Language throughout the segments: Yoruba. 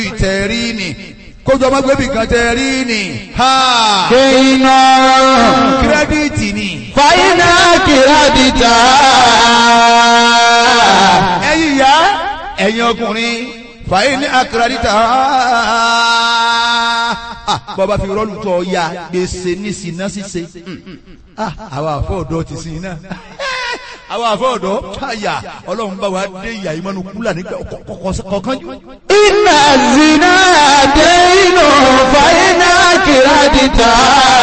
tẹ̀rí ni kójú ọmọ gbẹ́bí kan tẹ̀rí ni ha kéiná kírẹ́díìtì ni fàyínà kìrádìtà ẹ̀yin ìyá ẹ̀yin ọkùnrin fàyè ní akérèdítà bọ́ba fi rọ́ọ̀lù tọ́ ya gbèsè ní sinna ṣíṣe àwọn àfọ ọ̀dọ́ ti sin iná àwọn àfọ ọ̀dọ́ káyà ọlọ́run bá wa dé ìyá yìí mọ́nu kúlà nígbà kọ̀ọ̀kan jù. iná zina déinú fàyínà kìrádìtà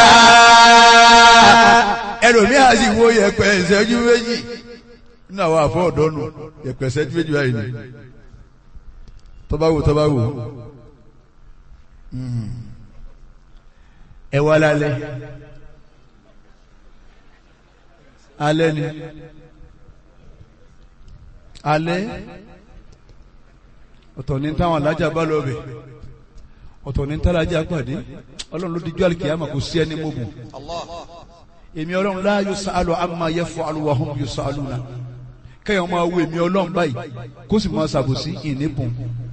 ẹlòmíà sì wo yẹpẹ ìṣẹ́jú méjì nínú àwọn àfọ ọ̀dọ́ nù yẹpẹ ìṣẹ́jú méjì báyìí ni tọ́ba wò tọ́ba wò ẹ wá lálẹ́ alẹ́ ni alẹ́ ọ̀tọ̀ ní táwọn alájà bá lọ bẹ̀ ọ̀tọ̀ ní tálájà pàdé ọlọ́run ló dijú àlìkìyàmà kò sí ẹni mọ́gùn èmi ọlọ́run la yusalu amma yaf'alu wa hum yusaluna kẹ́yìn máa wo èmi ọlọ́run báyìí kó sì máa ṣàbòsí ìnípùn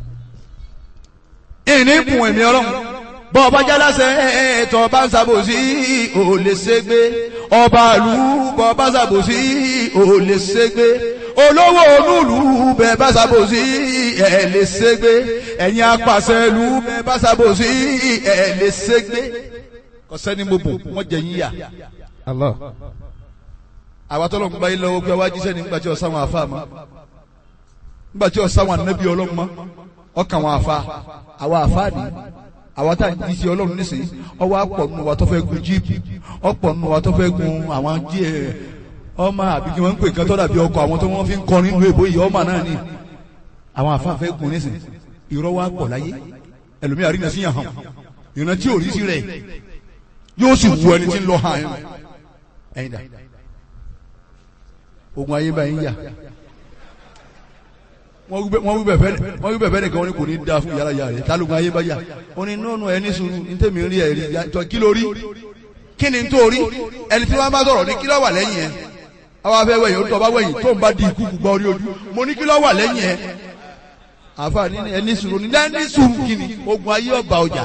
ìnípùn èmi ọlọ́run bọ́ ọba jálásẹ̀ ẹ̀ẹ́tọ̀ ọba ń ṣàbòsí ò lè ṣègbé ọba ìlú bọ́ ọba ṣàbòsí ò lè ṣègbé olówó onúlù bẹ́ẹ̀ bá ṣàbòsí ẹ̀ lè ṣègbé ẹ̀yin apàṣẹ ìlú bẹ́ẹ̀ bá ṣàbòsí ẹ̀ lè ṣègbé kọ́sẹ́ni mo bò wọ́n jẹ yín yà Allah àwa tọ́lọ̀ ń gbá yín lọ́wọ́ pé wá jíṣẹ́ nígbà tí ọ̀sán wọn àfa mọ́ nígbà tí ọ̀sán wọn ànábì ọlọ́run mọ́ ọkàn wọn àfa àwa àfa ni àwa tá à ń jíṣẹ́ ọlọ́run nísìnyí ọwọ́ àpọ̀ nù wa tó fẹ́ gun jíìpù ọ̀pọ̀ nù wa tó fẹ́ gun àwọn jí ẹ̀ ọmọ àbí kí wọ́n ń pè kán tọ́da bí ọkọ̀ àwọn tó wọ́n fi ń kọrin nínú èbó yìí ọmọ náà ni àwọn àfa fẹ́ gun nísìnyí irọ́ wa pọ̀ láyé ẹlòmíà rí nàṣíyàn hàn ìrántí tí ò rí sí rẹ̀ yóò sì wù ẹni tí ń lọ hàn ẹ̀yìn dà ogun ayé báyìí ń yà wọ́n wí bẹ̀fẹ́ nìkan wọn ni kò ní da fún yàrá yàrá rẹ̀ tálógun ayé bá yà ó ní nọ́ọ̀nù ẹni sùúrù ní tèmi rí ẹ̀rí tọ́ kí ló rí kí ni tó rí ẹni tí wọ́n bá sọ̀rọ̀ ní kí ló wà lẹ́yìn ẹ̀ àwọn afẹ́ wẹ̀yìn ó tọ́ bá wẹ̀yìn tó ń bá di ikú gbọ́ orí ojú mo ní kí ló wà lẹ́yìn ẹ̀ àfààní ẹni sùúrù ní ẹni sùúrù kí ni ogun ayé ọba ọjà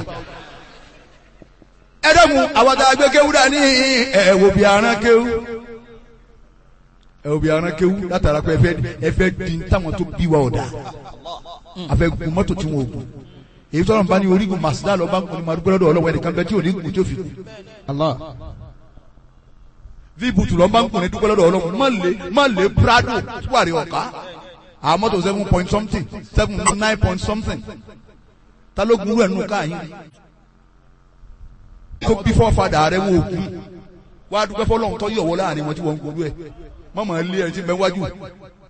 ẹ̀dọ́gun àwọn tá a gbé kéwú dání ẹ̀wò bí aràn kéwú ẹ̀wò bí aràn kéwú látara pé ẹfẹ́ ẹfẹ́ di táwọn tó bí wa ọ̀dà àfẹ́ gun mọ́tò tí wọn ò gùn èyí tọ́lọ̀ nbá ní orígun màsídà lọ́ba ń kun ní madúgbò lọ́dọ̀ ọlọ́wọ́ ẹnìkan bẹ́ẹ̀ tí ò ní gùn tí ó fi kù Allah víbùtù lọ́ba ń kun ní dúgbò lọ́dọ̀ ọlọ́wọ́ má lè má lè prado tuwari ọ̀ká àwọn mọ́tò seven point something seven nine point something ta ló gun rẹ̀ nù káyìn tó bí fọ́fadà rẹ̀ wọ́n òkú wá dúpẹ́ fọlọ́run tó yọ̀wọ́ láàrin wọn tí wọ́n ń gbòòrò ẹ̀ mọ́mọ́ ilé ẹni tí ń bẹ wájú